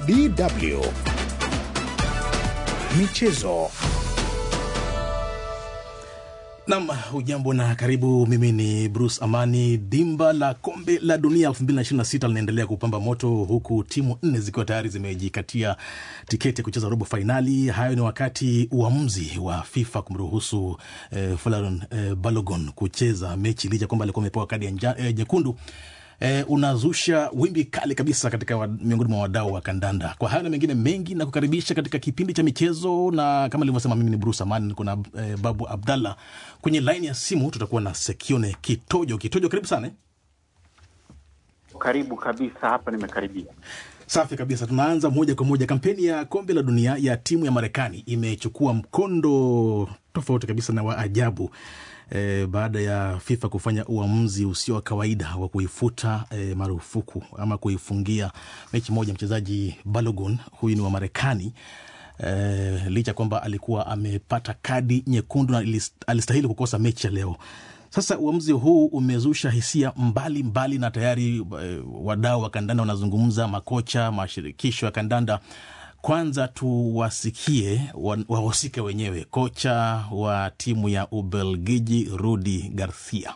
DW Michezo. Nam, hujambo na karibu. Mimi ni Bruce Amani. Dimba la kombe la dunia 2026 linaendelea kupamba moto huku timu nne zikiwa tayari zimejikatia tiketi ya kucheza robo fainali. Hayo ni wakati uamuzi wa FIFA kumruhusu eh, Folarin eh, Balogun kucheza mechi licha kwamba alikuwa amepewa kadi ya nja- eh, nyekundu eh, unazusha wimbi kali kabisa katika wa, miongoni mwa wadau wa kandanda. Kwa hayo na mengine mengi, na kukaribisha katika kipindi cha michezo, na kama nilivyosema, mimi ni Bruce Amani, niko na eh, Babu Abdallah kwenye laini ya simu. Tutakuwa na Sekione Kitojo. Kitojo, karibu sana eh. Karibu kabisa, hapa nimekaribia. Safi kabisa, tunaanza moja kwa moja. Kampeni ya kombe la dunia ya timu ya Marekani imechukua mkondo tofauti kabisa na wa ajabu e, baada ya FIFA kufanya uamuzi usio wa kawaida wa kuifuta e, marufuku ama kuifungia mechi moja mchezaji Balogun, huyu ni wa Marekani e, licha kwamba alikuwa amepata kadi nyekundu na ilis- alistahili kukosa mechi ya leo. Sasa uamuzi huu umezusha hisia mbalimbali mbali na tayari eh, wadau wa kandanda wanazungumza, makocha, mashirikisho ya kandanda. Kwanza tuwasikie wa- wahusika wenyewe. Kocha wa timu ya Ubelgiji Rudi Garcia.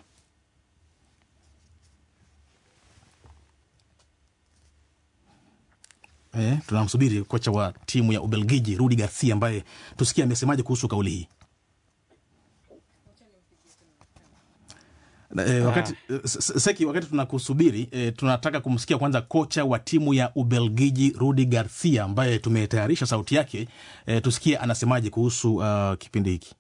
Eh, tunamsubiri kocha wa timu ya Ubelgiji Rudi Garcia ambaye tusikie amesemaje kuhusu kauli hii. Na, eh, wakati, eh, S- S- Seki, wakati tunakusubiri eh, tunataka kumsikia kwanza kocha wa timu ya Ubelgiji Rudi Garcia ambaye tumetayarisha sauti yake eh, tusikie anasemaje kuhusu uh, kipindi hiki.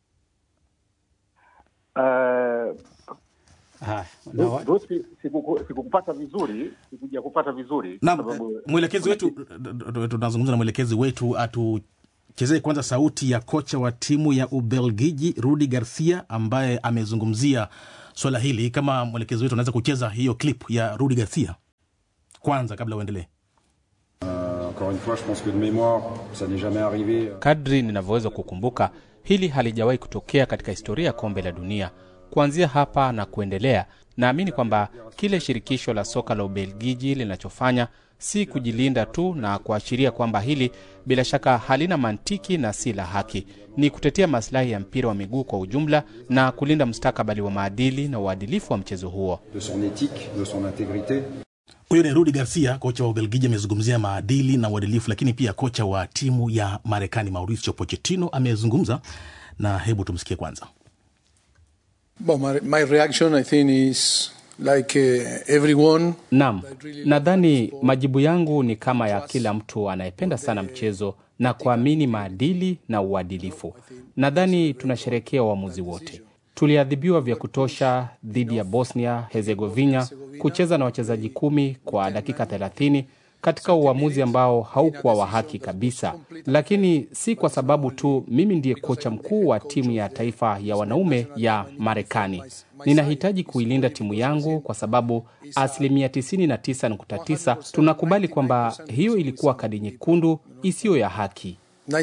Uh, Haya, na wa- Bruce, sikuku- sikukupata vizuri, sikuja kupata vizuri Naam, kwa sababu- eh, mwelekezi wetu tunazungumza na mwelekezi wetu atuchezee kwanza sauti ya kocha wa timu ya Ubelgiji Rudi Garcia ambaye amezungumzia swala hili. Kama mwelekezi wetu anaweza kucheza hiyo clip ya Rudi Garcia kwanza kabla uendelee. Encore une fois, je pense que de mémoire, ça n'est jamais arrivé. kadri ninavyoweza kukumbuka, hili halijawahi kutokea katika historia ya kombe la dunia. Kuanzia hapa na kuendelea, naamini kwamba kile shirikisho la soka la Ubelgiji linachofanya si kujilinda tu na kuashiria kwamba hili bila shaka halina mantiki na si la haki, ni kutetea maslahi ya mpira wa miguu kwa ujumla na kulinda mustakabali wa maadili na uadilifu wa mchezo huo. De son éthique, de son intégrité. Huyo ni Rudi Garcia, kocha wa Ubelgiji, amezungumzia maadili na uadilifu, lakini pia kocha wa timu ya Marekani Mauricio Pochettino amezungumza, na hebu tumsikie kwanza. Well, my, my reaction, I think, is like uh, everyone. Naam, nadhani majibu yangu ni kama ya kila mtu anayependa sana mchezo na kuamini maadili na uadilifu. Nadhani tunasherehekea uamuzi wote. Tuliadhibiwa vya kutosha dhidi ya Bosnia Herzegovina kucheza na wachezaji kumi kwa dakika 30 katika uamuzi ambao haukuwa wa haki kabisa, lakini si kwa sababu tu mimi ndiye kocha mkuu wa timu ya taifa ya wanaume ya Marekani. Ninahitaji kuilinda timu yangu kwa sababu asilimia 99.9 tunakubali kwamba hiyo ilikuwa kadi nyekundu isiyo ya haki.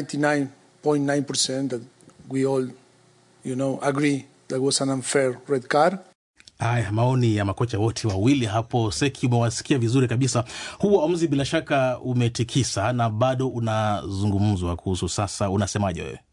99.9% that we all, you know, agree that was an unfair red card. Haya, maoni ya makocha wote wawili hapo. Seki, umewasikia vizuri kabisa. Huu uamuzi bila shaka umetikisa na bado unazungumzwa kuhusu. Sasa unasemaje wewe?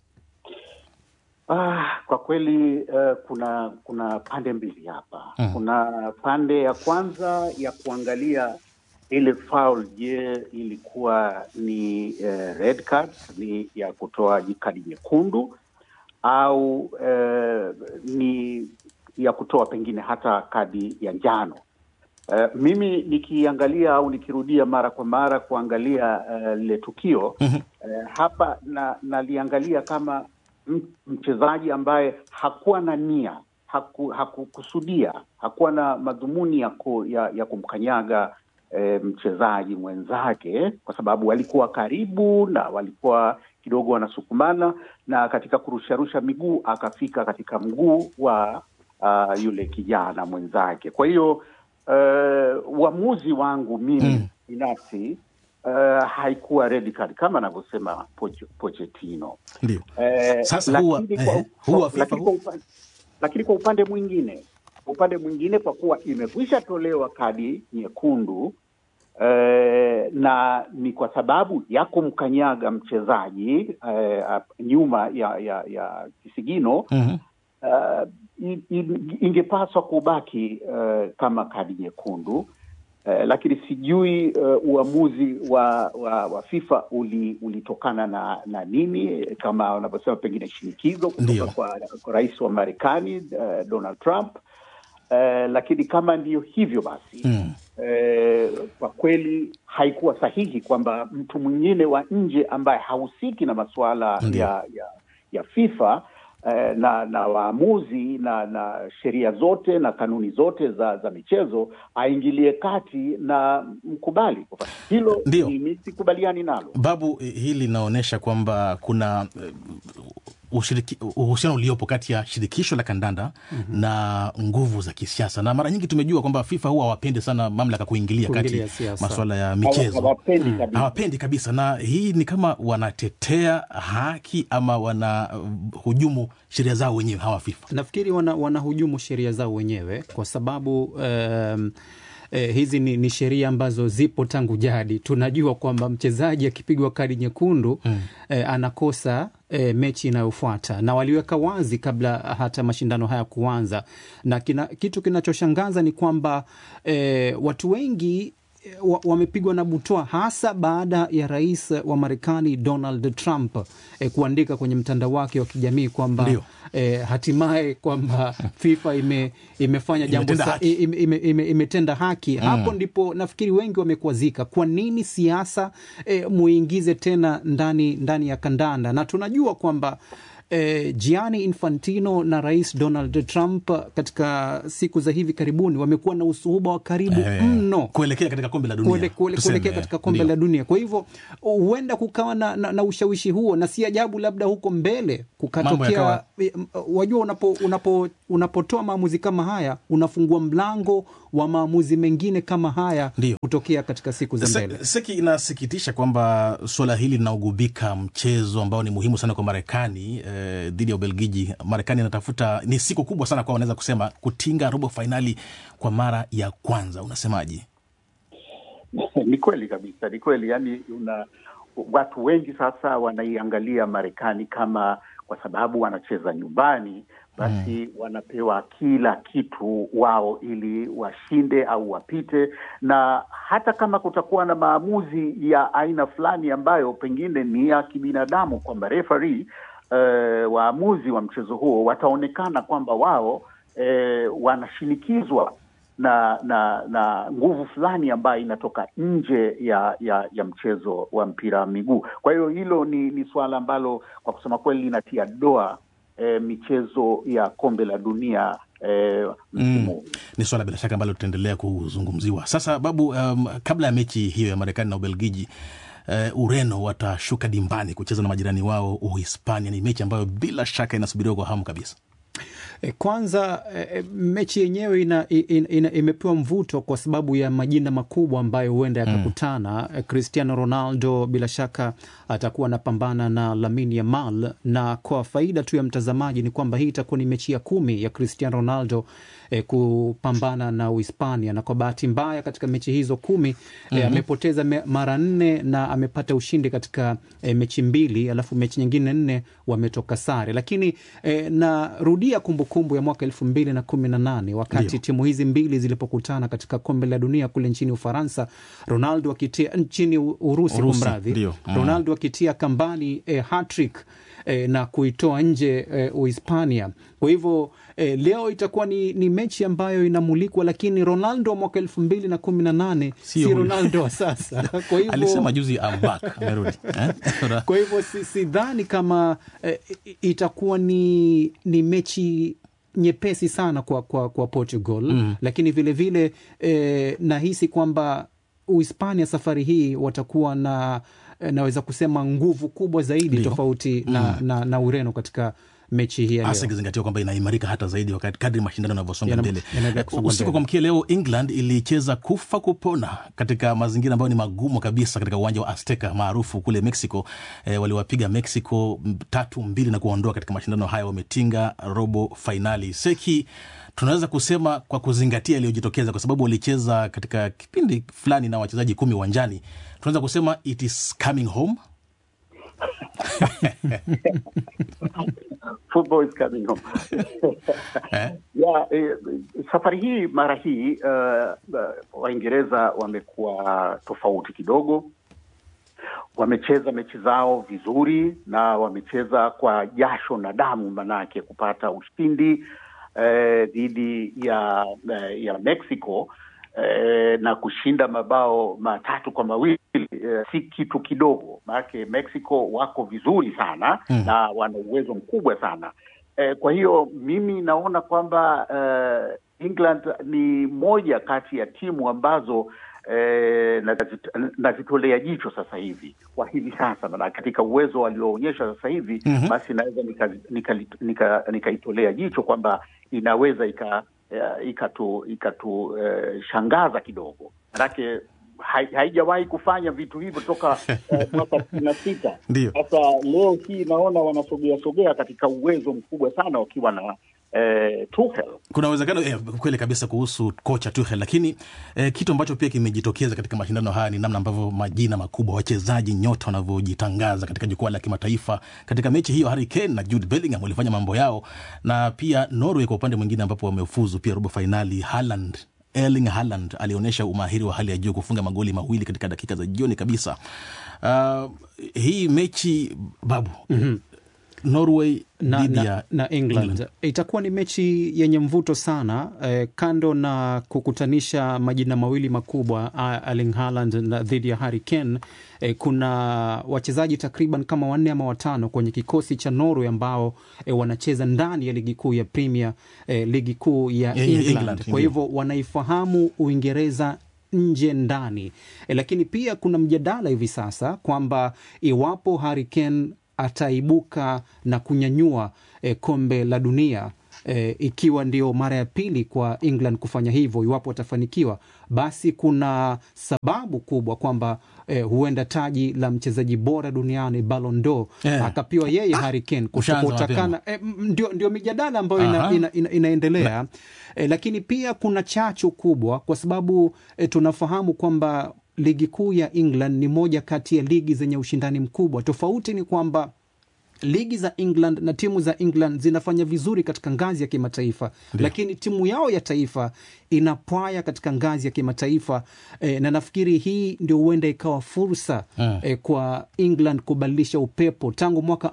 Ah, kwa kweli uh, kuna kuna pande mbili hapa. Kuna pande ya kwanza ya kuangalia ile foul, je, ilikuwa ni uh, red card, ni ya kutoa kadi nyekundu au uh, ni ya kutoa pengine hata kadi ya njano. Uh, mimi nikiangalia au nikirudia mara kwa mara kuangalia uh, lile tukio uh, hapa na naliangalia kama m- mchezaji ambaye hakuwa na nia haku, hakukusudia hakuwa na madhumuni ya, ku, ya, ya kumkanyaga e, mchezaji mwenzake kwa sababu walikuwa karibu na walikuwa kidogo wanasukumana na katika kurusharusha miguu akafika katika mguu wa uh, yule kijana mwenzake kwa hiyo uh, uamuzi wangu mimi binafsi uh, haikuwa red card kama anavyosema Poch- Pochettino. Ndio. Eh, Sasa huwa- lakini kwa- eh, huwa FIFA lakini kwa upa- lakini kwa upande mwingine kwa upande mwingine kwa kuwa imekwisha tolewa kadi nyekundu eh, na ni kwa sababu ya kumkanyaga mchezaji eh, nyuma ya, ya, ya kisigino Mhm. uh, i- i- ingepaswa kubaki uh, kama kadi nyekundu uh, lakini sijui uh, uamuzi wa, wa, wa FIFA uli, ulitokana na, na nini kama wanavyosema pengine shinikizo Ndiyo. kutoka kwa, kwa rais wa Marekani uh, Donald Trump uh, lakini kama ndiyo hivyo basi Mm. eh, kwa kweli haikuwa sahihi kwamba mtu mwingine wa nje ambaye hahusiki na masuala Ndiyo. ya, ya, ya FIFA eh, na na waamuzi na na sheria zote na kanuni zote za za michezo aingilie kati na mkubali hilo. Ndiyo. Mimi sikubaliani nalo. Babu, eh, hili linaonyesha kwamba kuna eh, ushiriki- uhusiano uliopo kati ya shirikisho la kandanda na nguvu za kisiasa, na mara nyingi tumejua kwamba FIFA huwa hawapendi sana mamlaka kuingilia kati Kuingilia siasa. masuala ya Hawa- michezo Hawapendi kabisa. hawapendi kabisa, na hii ni kama wanatetea haki ama wanahujumu sheria zao wenyewe hawa FIFA. nafikiri wana, wanahujumu sheria zao wenyewe kwa sababu um, Eh, hizi ni, ni sheria ambazo zipo tangu jadi. Tunajua kwamba mchezaji akipigwa kadi nyekundu mm. eh, anakosa eh, mechi inayofuata na waliweka wazi kabla hata mashindano haya kuanza, na kina, kitu kinachoshangaza ni kwamba eh, watu wengi wa- wamepigwa na butwa hasa baada ya rais wa Marekani Donald Trump eh, kuandika kwenye mtandao wake wa kijamii kwamba Ndio. eh, hatimaye kwamba FIFA ime, imefanya jambo Imetenda sa- haki. ime, ime, ime, imetenda haki hapo ndipo nafikiri wengi wamekwazika. Kwa nini siasa eh, muingize tena ndani, ndani ya kandanda? Na tunajua kwamba eh, Gianni Infantino na rais Donald Trump katika siku za hivi karibuni wamekuwa na usuhuba wa karibu Eh, mno kuelekea katika kombe la dunia kuele- kuele- tuseme, kuelekea katika kombe ndio. la dunia. Kwa hivyo huenda kukawa na, na, na ushawishi huo, na si ajabu labda huko mbele Mambo kukatokea. yakawa- eh, m- Wajua, unapo, unapo, unapotoa maamuzi kama haya unafungua mlango wa maamuzi mengine kama haya Ndio. kutokea katika siku za Se- mbele. Seki, inasikitisha kwamba suala hili linaugubika mchezo ambao ni muhimu sana kwa Marekani eh, dhidi ya Ubelgiji. Marekani inatafuta ni siku kubwa sana kwa wanaweza kusema kutinga robo fainali kwa mara ya kwanza. Unasemaje? ni kweli kabisa, ni kweli. Yani una watu wengi sasa wanaiangalia Marekani kama kwa sababu wanacheza nyumbani, basi wanapewa kila kitu wao ili washinde au wapite, na hata kama kutakuwa na maamuzi ya aina fulani ambayo pengine ni ya kibinadamu, kwamba referee eh, waamuzi wa mchezo huo wataonekana kwamba wao eh, wanashinikizwa na na na nguvu fulani ambayo inatoka nje ya, ya ya mchezo wa mpira wa miguu. Kwa hiyo hilo ni, ni suala ambalo kwa kusema kweli linatia doa eh, michezo ya kombe la dunia eh, msimu huu. Ni swala bila shaka ambalo tutaendelea kuzungumziwa. Sasa Babu, um, kabla ya mechi hiyo ya Marekani na Ubelgiji uh, Ureno watashuka dimbani kucheza na majirani wao Uhispania. Ni mechi ambayo bila shaka inasubiriwa kwa hamu kabisa. E, kwanza e, mechi yenyewe ina, ina, ina, imepewa mvuto kwa sababu ya majina makubwa ambayo huenda yakakutana. Mm. Cristiano Ronaldo bila shaka atakuwa anapambana na Lamine Yamal, na kwa faida tu ya mtazamaji ni kwamba hii itakuwa ni mechi ya kumi ya Cristiano Ronaldo e, kupambana na Uhispania, na kwa bahati mbaya katika mechi hizo kumi mm-hmm. e, amepoteza me, mara nne na amepata ushindi katika e, mechi mbili, alafu mechi nyingine nne wametoka sare, lakini e, narudia kumbukumbu ya mwaka elfu mbili na kumi na nane wakati Ndio. timu hizi mbili zilipokutana katika kombe la dunia kule nchini Ufaransa, Ronaldo akitia nchini U- Urusi, Urusi, kumradhi, ndio. Mm. Ronaldo akitia kambani e, hat-trick e, na kuitoa nje e, Uhispania. Kwa hivyo e, leo itakuwa ni, ni mechi ambayo inamulikwa, lakini Ronaldo wa mwaka elfu mbili na kumi na nane si Sio huyu. Ronaldo wa sasa. Kwa hivyo Alisema juzi I'm back, amerudi eh? kwa hivyo si- sidhani kama eh, i- itakuwa ni, ni mechi nyepesi sana kwa, kwa, kwa Portugal mm. Lakini vilevile vile, eh, nahisi kwamba Uhispania safari hii watakuwa na eh, naweza kusema nguvu kubwa zaidi Ndio. tofauti na, na, na Ureno katika mechi hii ya hasa leo. ikizingatiwa kwamba inaimarika hata zaidi wakati kadri mashindano yanavyosonga Yana- mbele. yanaendelea kusonga Usiku mbele. kwa mkia leo, England ilicheza kufa kupona katika mazingira ambayo ni magumu kabisa katika uwanja wa Azteca maarufu kule Mexico. E, waliwapiga Mexico m- tatu mbili na kuwaondoa katika mashindano haya, wametinga robo fainali. Seki, tunaweza kusema kwa kuzingatia iliyojitokeza, kwa sababu walicheza katika kipindi fulani na wachezaji kumi uwanjani, tunaweza kusema it is coming home. Football is coming home. Eh? ya eh, safari hii mara hii uh, uh, Waingereza wamekuwa tofauti kidogo. Wamecheza mechi zao vizuri na wamecheza kwa jasho na damu, manake kupata ushindi eh, dhidi ya eh, ya Mexico eh, na kushinda mabao matatu kwa mawili eh, si kitu kidogo, maanake Mexico wako vizuri sana Mm. na wana uwezo mkubwa sana eh, kwa hiyo mimi naona kwamba eh, England ni moja kati ya timu ambazo eh, nazit- nazitolea jicho sasa hivi kwa hivi sasa, na katika uwezo walioonyesha sasa hivi Mhm. basi naweza nikaitolea nika, nika, nikaitolea jicho kwamba inaweza ika eh, ikatu ikatu eh, shangaza kidogo, manake hai- haijawahi kufanya vitu hivyo toka eh, mwaka sitini na sita. Ndio. Sasa leo hii naona wanasogea sogea katika uwezo mkubwa sana wakiwa na eh, Tuchel. kuna uwezekano eh, kweli kabisa kuhusu kocha Tuchel, lakini eh, kitu ambacho pia kimejitokeza katika mashindano haya ni namna ambavyo majina makubwa wachezaji nyota wanavyojitangaza katika jukwaa la kimataifa. Katika mechi hiyo Harry Kane na Jude Bellingham walifanya mambo yao, na pia Norway kwa upande mwingine ambapo wamefuzu pia robo fainali. Haaland Erling Haaland alionyesha umahiri wa hali ya juu kufunga magoli mawili katika dakika za jioni kabisa. Uh, hii mechi babu Norway na, dhidi na, ya na England. Itakuwa ni mechi yenye mvuto sana eh, kando na kukutanisha majina mawili makubwa ah, Erling Haaland na dhidi ya Harry Kane. Eh, kuna wachezaji takriban kama wanne ama watano kwenye kikosi cha Norway ambao eh, wanacheza ndani ya ligi kuu ya Premier eh, ligi kuu ya Ya- ya England. England, Kwa ndio. hivyo wanaifahamu Uingereza nje ndani e, lakini pia kuna mjadala hivi sasa kwamba iwapo Harry Kane ataibuka na kunyanyua e, kombe la dunia e, ikiwa ndio mara ya pili kwa England kufanya hivyo, iwapo watafanikiwa, basi kuna sababu kubwa kwamba e, huenda taji la mchezaji bora duniani Ballon d'Or Eh. akapiwa yeye Harry Kane Ushaanza kutokana e, m- ndio, ndio mijadala ambayo ina, Aha. ina, ina, inaendelea e, lakini pia kuna chachu kubwa kwa sababu e, tunafahamu kwamba ligi kuu ya England ni moja kati ya ligi zenye ushindani mkubwa. Tofauti ni kwamba ligi za England na timu za England zinafanya vizuri katika ngazi ya kimataifa, lakini timu yao ya taifa inapwaya katika ngazi ya kimataifa e, na nafikiri hii ndio huenda ikawa fursa Mm. e, kwa England kubadilisha upepo tangu mwaka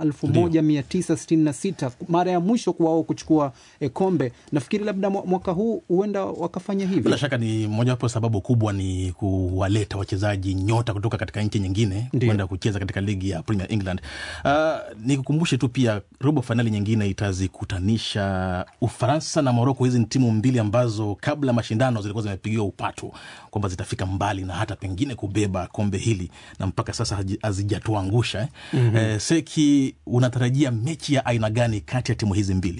1966 mara ya mwisho kwa wao kuchukua e, kombe. Nafikiri labda mwa- mwaka huu huenda wakafanya hivyo. Bila shaka ni mojawapo sababu kubwa ni kuwaleta wachezaji nyota kutoka katika nchi nyingine Ndio. kwenda kucheza katika ligi ya Premier England. Uh, nikukumbushe tu pia robo fainali nyingine itazikutanisha Ufaransa na Moroko. Hizi ni timu mbili ambazo kabla ya mashindano zilikuwa zimepigiwa upatu kwamba zitafika mbali na hata pengine kubeba kombe hili, na mpaka sasa haji- hazijatuangusha eh. mm-hmm. Eh, Seki, unatarajia mechi ya aina gani kati ya timu hizi mbili?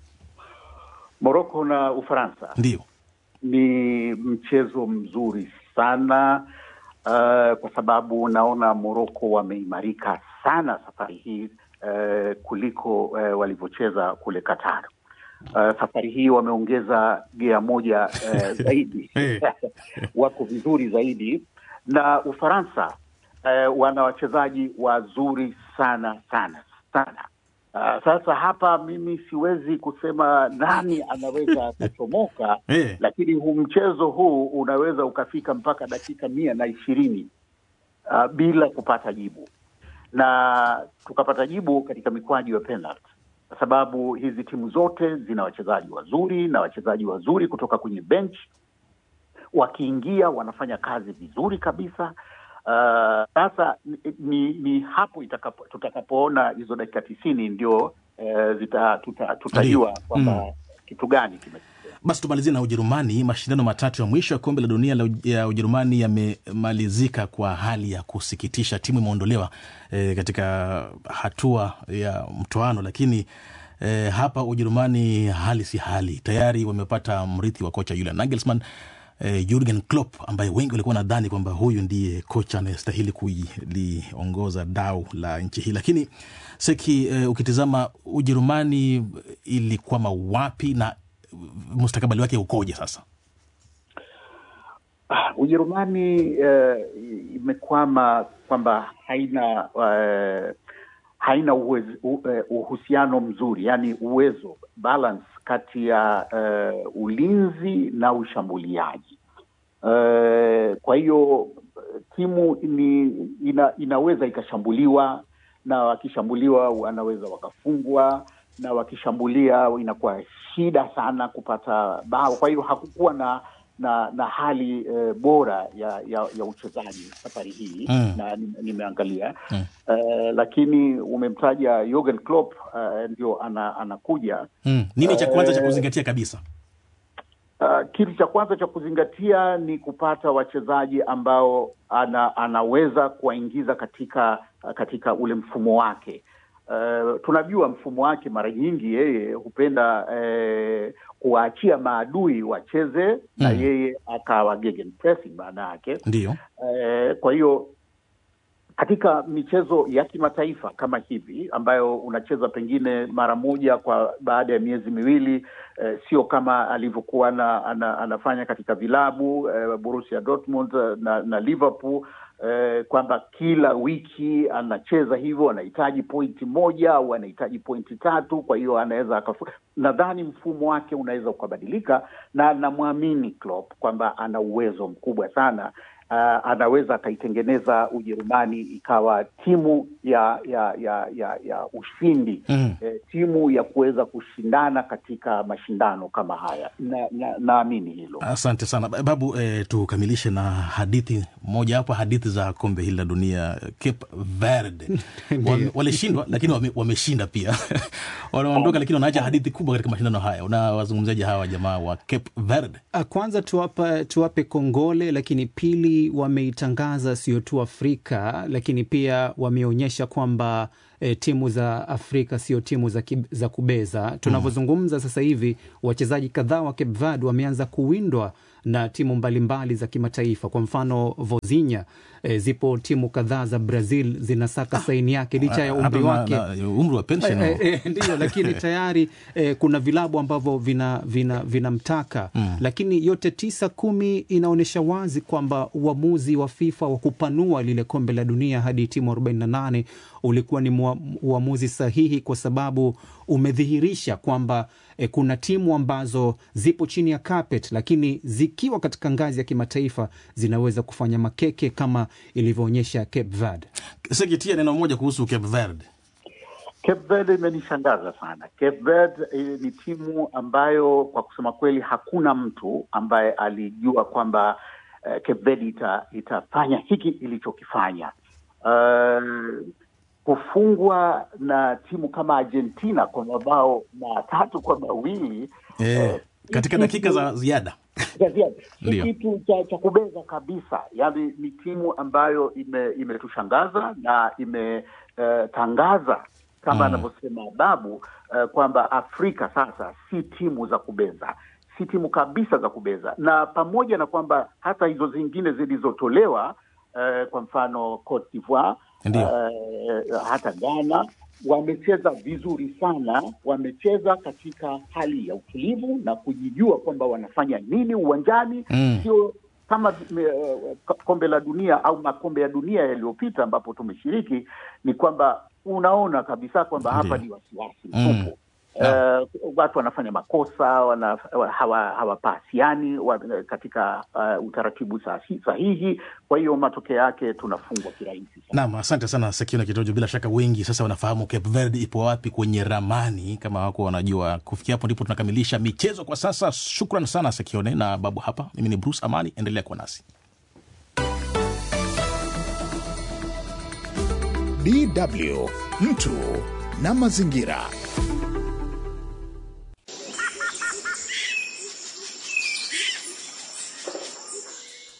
Morocco na Ufaransa Ndio ni mchezo mzuri sana uh, kwa sababu naona Morocco wameimarika sana safari hii uh, kuliko uh, walivyocheza kule Qatar. Uh, safari hii wameongeza gea moja uh, zaidi wako vizuri zaidi, na Ufaransa uh, wana wachezaji wazuri sana sana sana. Uh, sasa hapa mimi siwezi kusema nani anaweza akachomoka Eh. lakini huu mchezo huu unaweza ukafika mpaka dakika mia na ishirini uh, bila kupata jibu, na tukapata jibu katika mikwaju ya penalty, kwa sababu hizi timu zote zina wachezaji wazuri na wachezaji wazuri kutoka kwenye bench, wakiingia wanafanya kazi vizuri kabisa. Uh, sasa ni, ni, ni hapo itakapo, tutakapoona hizo dakika tisini ndio eh, zita, tuta, tutajua Ndio. kwamba Mm. kitu gani kimetokea. Basi tumalizie na Ujerumani. Mashindano matatu ya mwisho ya kombe la dunia la Uj- ya Ujerumani yamemalizika kwa hali ya kusikitisha. Timu imeondolewa e, katika hatua ya mtoano, lakini E, hapa Ujerumani hali si hali, tayari wamepata mrithi wa kocha Julian Nagelsmann e, Jurgen Klopp ambaye wengi walikuwa nadhani kwamba huyu ndiye kocha anayestahili kuliongoza dau la nchi hii, lakini Seki, e, ukitizama Ujerumani ilikwama wapi na mustakabali wake ukoje sasa? Ah, Ujerumani eh, imekwama kwamba haina eh, haina uwezo, u, eh, uhusiano mzuri, yani uwezo balance kati ya eh, ulinzi na ushambuliaji. Eh, kwa hiyo timu ni ina, inaweza ikashambuliwa na wakishambuliwa wanaweza wakafungwa na wakishambulia inakuwa shida sana kupata bao. Kwa hiyo hakukuwa na na na hali eh, bora ya ya, ya uchezaji safari hii Mm. na ni- nimeangalia Mm. eh, lakini umemtaja Jurgen Klopp eh, ndio ana, anakuja Mm. Nini cha kwanza cha Eh, kuzingatia kabisa? Uh, kitu cha kwanza cha kuzingatia ni kupata wachezaji ambao ana, anaweza kuwaingiza katika katika ule mfumo wake. Uh, tunajua mfumo wake mara nyingi yeye hupenda eh, kuwaachia maadui wacheze na Mm. yeye akawa gegenpressing maana yake Ndiyo. Eh, kwa hiyo katika michezo ya kimataifa kama hivi ambayo unacheza pengine mara moja kwa baada ya miezi miwili eh, sio kama alivyokuwa ana, ana, anafanya katika vilabu eh, Borussia Dortmund eh, na, na Liverpool eh, kwamba kila wiki anacheza hivyo, anahitaji pointi moja au anahitaji pointi tatu, kwa hiyo anaweza akafu... nadhani mfumo wake unaweza ukabadilika, na namwamini Klopp kwamba ana uwezo mkubwa sana uh, anaweza akaitengeneza Ujerumani ikawa timu ya ya ya ya, ya ushindi Mm. eh, timu ya kuweza kushindana katika mashindano kama haya na, na, naamini hilo. Asante sana Ba- Babu. Eh, tukamilishe na hadithi moja hapo, hadithi za kombe hili la dunia. Cape Verde Wame- walishindwa, lakini wame- wameshinda pia wanaondoka, lakini wanaacha hadithi kubwa katika mashindano haya. Unawazungumzaji hawa jamaa wa Cape Verde? Ah, Kwanza tuwapa, tuwape kongole, lakini pili wameitangaza sio tu Afrika, lakini pia wameonyesha kwamba e, timu za Afrika sio timu za, ki, za kubeza. Tunavyozungumza sasa hivi wachezaji kadhaa wa Cape Verde wameanza kuwindwa na timu mbalimbali za kimataifa. Kwa mfano Vozinha, e, zipo timu kadhaa za Brazil zinasaka saini yake licha ya Hata umri na- wake na- umri wa pension Eh, eh, eh, ndiyo lakini tayari eh, kuna vilabu ambavyo vinamtaka vina, vinamtaka. lakini yote tisa kumi inaonyesha wazi kwamba uamuzi wa FIFA wa kupanua lile kombe la dunia hadi timu 48 ulikuwa ni mua- uamuzi sahihi kwa sababu umedhihirisha kwamba eh, kuna timu ambazo zipo chini ya carpet lakini zikiwa katika ngazi ya kimataifa zinaweza kufanya makeke kama ilivyoonyesha Cape Verde. Sekitia neno moja kuhusu Cape Verde. Cape Verde imenishangaza sana. Cape Verde eh, ni timu ambayo kwa kusema kweli hakuna mtu ambaye alijua kwamba eh, Cape Verde ita, itafanya hiki ilichokifanya. Uh, kufungwa na timu kama Argentina kwa mabao matatu kwa mawili Eh, katika dakika za ziada za ziada. si Ndio. kitu cha, cha kubeza kabisa. Yaani ni timu ambayo ime- imetushangaza na imetangaza kama anavyosema Babu eh, kwamba Afrika sasa si timu za kubeza, si timu kabisa za kubeza, na pamoja na kwamba hata hizo zingine zilizotolewa eh, kwa mfano Cote d'Ivoire Ndio. eh, hata Ghana wamecheza vizuri sana, wamecheza katika hali ya utulivu na kujijua kwamba wanafanya nini uwanjani, Mm. sio kama eh, kombe la dunia au makombe ya dunia yaliyopita ambapo tumeshiriki, ni kwamba unaona kabisa kwamba hapa Ndio. ni wasiwasi Mm. mtupu. Eh, watu wanafanya makosa wana, hawa- hawapasiani wa, katika uh, utaratibu sahi- sahihi. Kwa hiyo matokeo yake tunafungwa kirahisi sana. Naam, asante sana Sekiona Kitojo. Bila shaka wengi sasa wanafahamu Cape Verde ipo wapi kwenye ramani, kama wako wanajua. Kufikia hapo ndipo tunakamilisha michezo kwa sasa. Shukran sana Sekione na Babu hapa. Mimi ni Bruce Amani, endelea kuwa nasi. DW mtu na mazingira.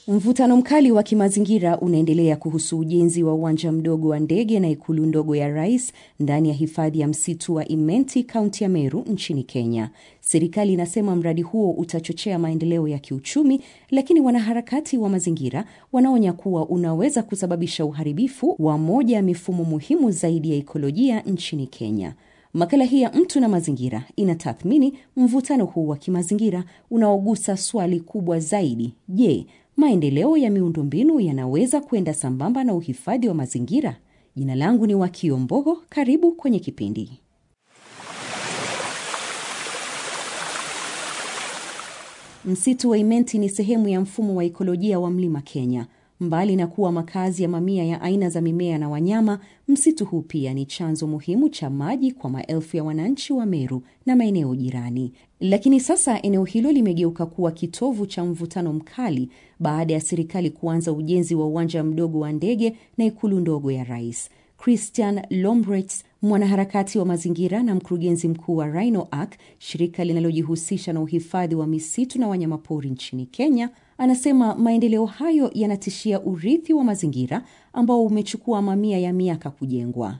Mvutano mkali wa kimazingira unaendelea kuhusu ujenzi wa uwanja mdogo wa ndege na ikulu ndogo ya rais ndani ya hifadhi ya msitu wa Imenti, kaunti ya Meru nchini Kenya. Serikali inasema mradi huo utachochea maendeleo ya kiuchumi, lakini wanaharakati wa mazingira wanaonya kuwa unaweza kusababisha uharibifu wa moja ya mifumo muhimu zaidi ya ikolojia nchini Kenya. Makala hii ya Mtu na Mazingira inatathmini mvutano huu wa kimazingira unaogusa swali kubwa zaidi: je, maendeleo ya miundombinu yanaweza kwenda sambamba na uhifadhi wa mazingira? Jina langu ni Wakio Mbogo. Karibu kwenye kipindi. Msitu wa Imenti ni sehemu ya mfumo wa ikolojia wa mlima Kenya. Mbali na kuwa makazi ya mamia ya aina za mimea na wanyama, msitu huu pia ni chanzo muhimu cha maji kwa maelfu ya wananchi wa Meru na maeneo jirani. Lakini sasa eneo hilo limegeuka kuwa kitovu cha mvutano mkali baada ya serikali kuanza ujenzi wa uwanja mdogo wa ndege na ikulu ndogo ya rais. Christian Lombrets, mwanaharakati wa mazingira na mkurugenzi mkuu wa Rhino Ark, shirika linalojihusisha na uhifadhi wa misitu na wanyamapori nchini Kenya, anasema maendeleo hayo yanatishia urithi wa mazingira ambao umechukua mamia ya miaka kujengwa.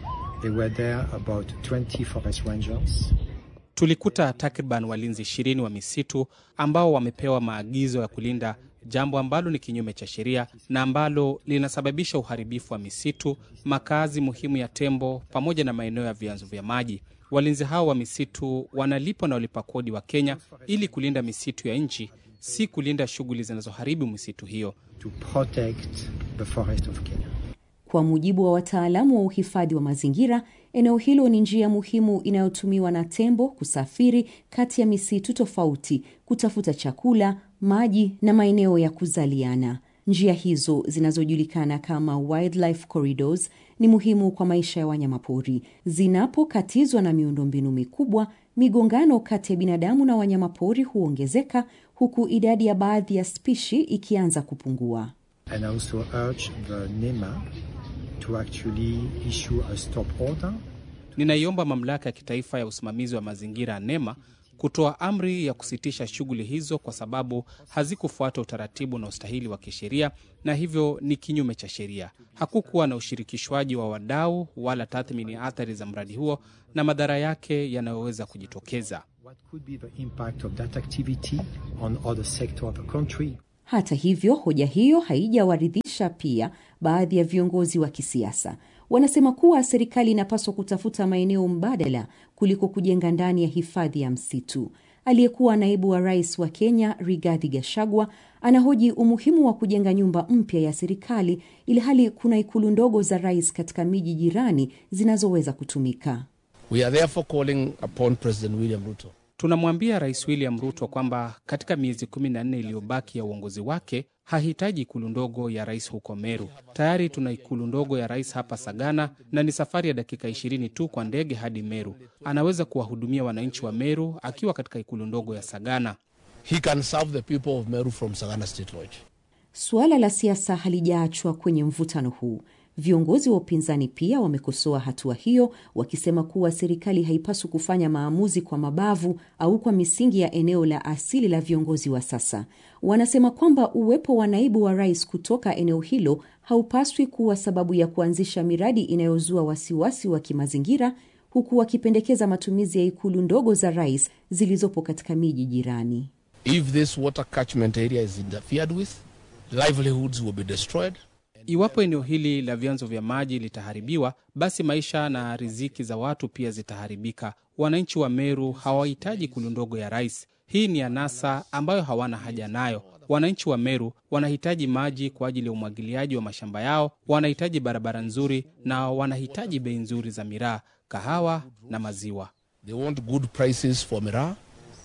Tulikuta takriban walinzi ishirini wa misitu ambao wamepewa maagizo ya kulinda, jambo ambalo ni kinyume cha sheria na ambalo linasababisha uharibifu wa misitu, makazi muhimu ya tembo, pamoja na maeneo ya vyanzo vya maji. Walinzi hao wa misitu wanalipwa na walipa kodi wa Kenya ili kulinda misitu ya nchi, si kulinda shughuli zinazoharibu misitu hiyo. To protect the forest of Kenya. Kwa mujibu wa wataalamu wa uhifadhi wa mazingira, eneo hilo ni njia muhimu inayotumiwa na tembo kusafiri kati ya misitu tofauti, kutafuta chakula, maji na maeneo ya kuzaliana. Njia hizo zinazojulikana kama wildlife corridors ni muhimu kwa maisha ya wanyamapori. Zinapokatizwa na miundombinu mikubwa, migongano kati ya binadamu na wanyamapori huongezeka, huku idadi ya baadhi ya spishi ikianza kupungua. And I also urge the NEMA to actually issue a stop order. Ninaiomba mamlaka ya kitaifa ya usimamizi wa mazingira NEMA kutoa amri ya kusitisha shughuli hizo kwa sababu hazikufuata utaratibu na ustahili wa kisheria na hivyo ni kinyume cha sheria. Hakukuwa na ushirikishwaji wa wadau wala tathmini ya athari za mradi huo na madhara yake yanayoweza kujitokeza. What could be the impact of that activity on other sector of the country? Hata hivyo, hoja hiyo haijawaridhisha pia baadhi ya viongozi wa kisiasa. Wanasema kuwa serikali inapaswa kutafuta maeneo mbadala kuliko kujenga ndani ya hifadhi ya msitu. Aliyekuwa naibu wa rais wa Kenya Rigathi Gachagua anahoji umuhimu wa kujenga nyumba mpya ya serikali ili hali kuna ikulu ndogo za rais katika miji jirani zinazoweza kutumika. We are therefore calling upon President William Ruto Tunamwambia Rais William Ruto kwamba katika miezi kumi na nne iliyobaki ya uongozi wake hahitaji ikulu ndogo ya rais huko Meru. Tayari tuna ikulu ndogo ya rais hapa Sagana, na ni safari ya dakika ishirini tu kwa ndege hadi Meru. Anaweza kuwahudumia wananchi wa Meru akiwa katika ikulu ndogo ya Sagana. He can serve the people of Meru from Sagana State Lodge. Suala la siasa halijaachwa kwenye mvutano huu. Viongozi wa upinzani pia wamekosoa hatua hiyo, wakisema kuwa serikali haipaswi kufanya maamuzi kwa mabavu au kwa misingi ya eneo la asili la viongozi wa sasa. Wanasema kwamba uwepo wa naibu wa rais kutoka eneo hilo haupaswi kuwa sababu ya kuanzisha miradi inayozua wasiwasi wa kimazingira, huku wakipendekeza matumizi ya ikulu ndogo za rais zilizopo katika miji jirani. If this water catchment area is interfered with, livelihoods will be destroyed. Iwapo eneo hili la vyanzo vya maji litaharibiwa, basi maisha na riziki za watu pia zitaharibika. Wananchi wa Meru hawahitaji ikulu ndogo ya rais. Hii ni anasa ambayo hawana haja nayo. Wananchi wa Meru wanahitaji maji kwa ajili ya umwagiliaji wa mashamba yao, wanahitaji barabara nzuri na wanahitaji bei nzuri za miraa, kahawa na maziwa. They want good prices for miraa,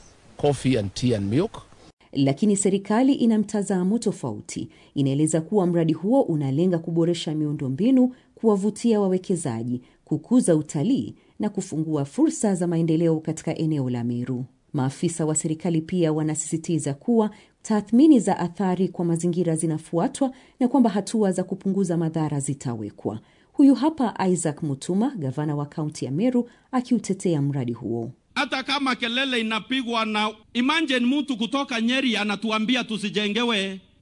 coffee and tea and milk. Lakini serikali ina mtazamo tofauti. Inaeleza kuwa mradi huo unalenga kuboresha miundombinu, kuwavutia wawekezaji, kukuza utalii na kufungua fursa za maendeleo katika eneo la Meru. Maafisa wa serikali pia wanasisitiza kuwa tathmini za athari kwa mazingira zinafuatwa na kwamba hatua za kupunguza madhara zitawekwa. Huyu hapa Isaac Mutuma, gavana wa kaunti ya Meru, akiutetea mradi huo. hata kama kelele inapigwa na imagine mtu kutoka Nyeri anatuambia tusijengewe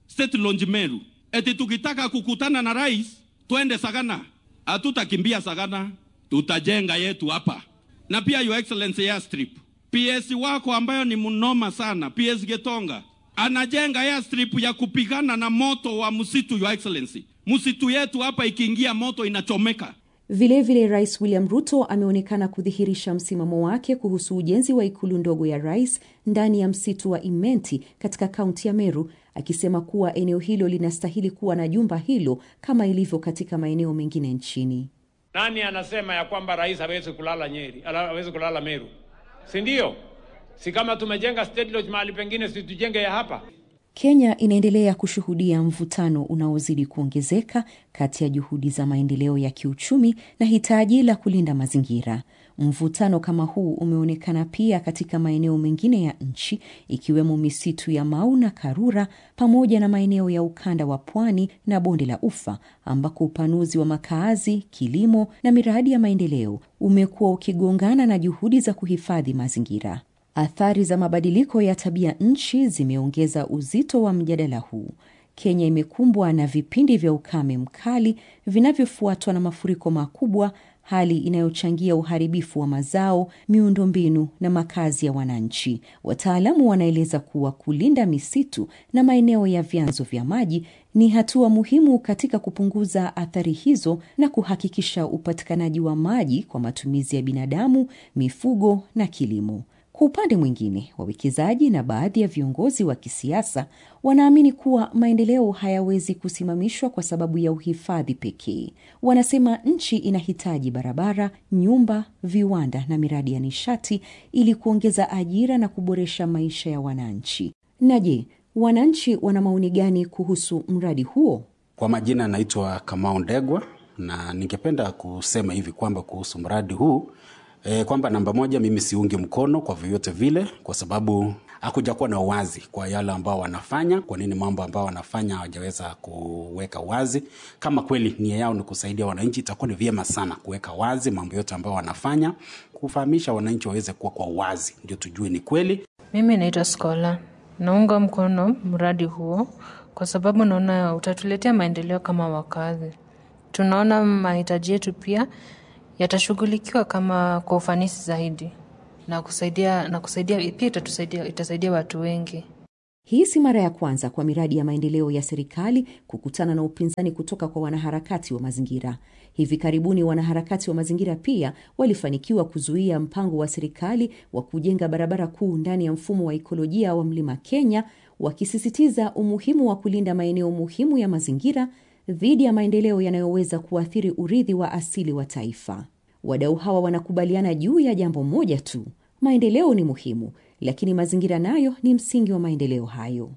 state launch Meru, eti tukitaka kukutana na rais twende Sagana. Hatutakimbia Sagana, tutajenga yetu hapa. Na pia your excellency airstrip, PS wako ambayo ni mnoma sana, PS Getonga anajenga airstrip ya kupigana na moto wa msitu. Your excellency, msitu yetu hapa ikiingia moto inachomeka. Vilevile vile Rais William Ruto ameonekana kudhihirisha msimamo wake kuhusu ujenzi wa ikulu ndogo ya rais ndani ya msitu wa Imenti katika kaunti ya Meru, akisema kuwa eneo hilo linastahili kuwa na jumba hilo kama ilivyo katika maeneo mengine nchini. Nani anasema ya kwamba rais hawezi kulala Nyeri, hawezi kulala Meru? Si ndio? Si kama tumejenga State Lodge mahali pengine, si tujenge ya hapa? Kenya inaendelea kushuhudia mvutano unaozidi kuongezeka kati ya juhudi za maendeleo ya kiuchumi na hitaji la kulinda mazingira. Mvutano kama huu umeonekana pia katika maeneo mengine ya nchi ikiwemo misitu ya Mau na Karura pamoja na maeneo ya ukanda wa pwani na bonde la Ufa ambako upanuzi wa makaazi, kilimo na miradi ya maendeleo umekuwa ukigongana na juhudi za kuhifadhi mazingira. Athari za mabadiliko ya tabia nchi zimeongeza uzito wa mjadala huu. Kenya imekumbwa na vipindi vya ukame mkali vinavyofuatwa na mafuriko makubwa, hali inayochangia uharibifu wa mazao, miundombinu na makazi ya wananchi. Wataalamu wanaeleza kuwa kulinda misitu na maeneo ya vyanzo vya maji ni hatua muhimu katika kupunguza athari hizo na kuhakikisha upatikanaji wa maji kwa matumizi ya binadamu, mifugo na kilimo. Kwa upande mwingine, wawekezaji na baadhi ya viongozi wa kisiasa wanaamini kuwa maendeleo hayawezi kusimamishwa kwa sababu ya uhifadhi pekee. Wanasema nchi inahitaji barabara, nyumba, viwanda na miradi ya nishati ili kuongeza ajira na kuboresha maisha ya wananchi. Na je, wananchi wana maoni gani kuhusu mradi huo? Kwa majina anaitwa Kamau Ndegwa, na ningependa kusema hivi kwamba kuhusu mradi huu E, kwamba namba moja, mimi siungi mkono kwa vyovyote vile, kwa sababu hakuja kuwa na uwazi kwa yale ambao wanafanya. Kwa nini mambo ambao wanafanya hawajaweza kuweka wazi? Kama kweli nia yao ni kusaidia wananchi, itakuwa ni vyema sana kuweka wazi mambo yote ambao wanafanya, kufahamisha wananchi waweze kuwa kwa uwazi, ndio tujue ni kweli. Mimi naitwa Skola, naunga mkono mradi huo kwa sababu naona utatuletea maendeleo kama wakazi. Tunaona mahitaji yetu pia yatashughulikiwa kama kwa ufanisi zaidi na kusaidia na kusaidia pia itatusaidia itasaidia watu wengi. Hii si mara ya kwanza kwa miradi ya maendeleo ya serikali kukutana na upinzani kutoka kwa wanaharakati wa mazingira. Hivi karibuni wanaharakati wa mazingira pia walifanikiwa kuzuia mpango wa serikali wa kujenga barabara kuu ndani ya mfumo wa ikolojia wa Mlima Kenya, wakisisitiza umuhimu wa kulinda maeneo muhimu ya mazingira dhidi ya maendeleo yanayoweza kuathiri urithi wa asili wa taifa. Wadau hawa wanakubaliana juu ya jambo moja tu: maendeleo ni muhimu, lakini mazingira nayo ni msingi wa maendeleo hayo.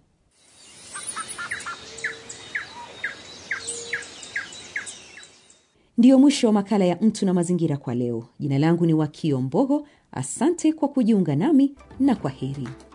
Ndiyo mwisho wa makala ya Mtu na Mazingira kwa leo. Jina langu ni Wakio Mbogo. Asante kwa kujiunga nami na kwa heri.